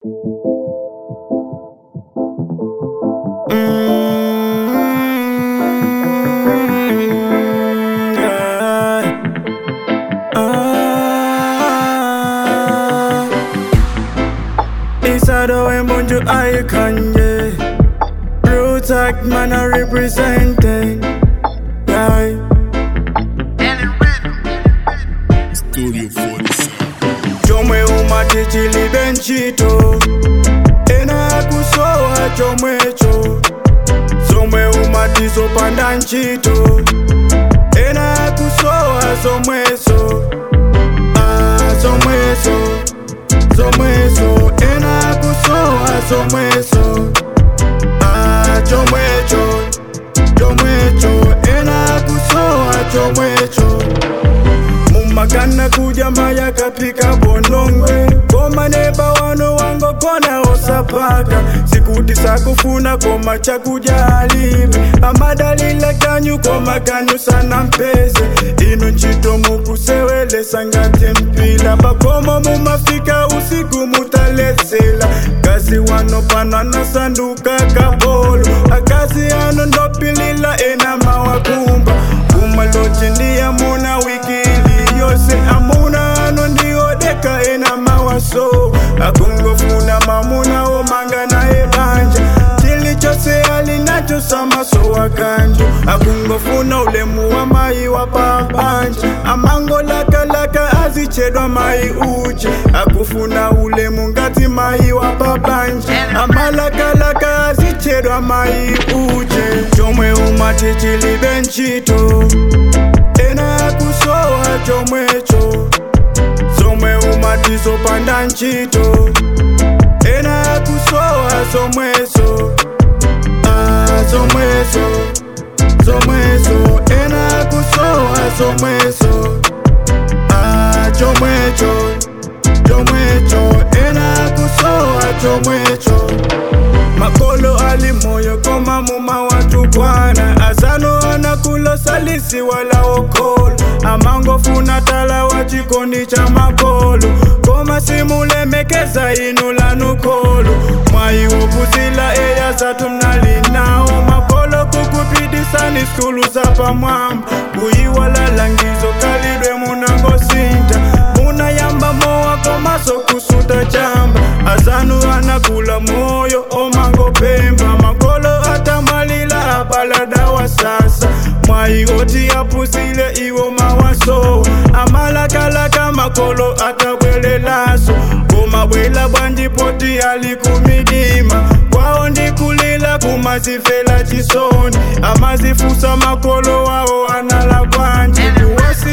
Mm, yeah. Ah. Isado Embonjo I Kanye Roots Act man I representing yeah. Studio 47. chomwe umatichili benchito ena kusowa chomwecho zomwe umatizopanda ntchito ena kusowa zomweso ah, zomweso zomweso ena kusowa zomweso ah, chomwecho chomwecho ena kusowa chomwecho mumakana kuja maya kapika bonongwe koma neba wano wangogona osapaka sikuti sakufuna koma chakuja alibe amadalile kanyu koma kanyu sana mpeze ino ntchito mukusewelesa ngati mpila pakomo mumafika usiku mutalesela kazi wano pano anasanduka kapolo akazi ano ndopilila ena mawakumba kumalochi ndiya muna wikili yose amuna ano ndiodeka ena mawaso akungofuna mamuna omanga naye banja chili chose alinacho samaso wakanjo akungofuna ulemu wa mai wa pabanja amangolakalaka azichedwa mai uje akufuna ulemu ngati mai wa pabanja amalakalaka azichedwa mai uje chomwe umatichilibe ntchito ena kusowa chomwecho zomwe umatizopanda ntchito ena kusowa zomwezo ah, zomwezo zomwezo ena kusowa zomwezo ah, chomwecho chomwecho ena kusowa chomwecho makolo ali moyo koma muma watu bwana azano anakulo salisi wala okolo amangofuna tala wa chikondi cha makolo koma simulemekeza inu lanukolo mwayi wokuzila eya zatu mnalinawo makolo kukupidisani skulu za pamwamba kuyiwala langizo kalidwe munangosinta munayamba mowa komaso kusuta chamba azanu anakula moyo omangopemba makolo atamwalila abaladawa sasa mwayi oti apusile iwo mawaso amalakalaka makolo atabwelelaso komabwela bwanjipoti alikumidima kwawo ndikulila kumazifela chisoni amazifusa makolo wawo anala bwanji kuwasi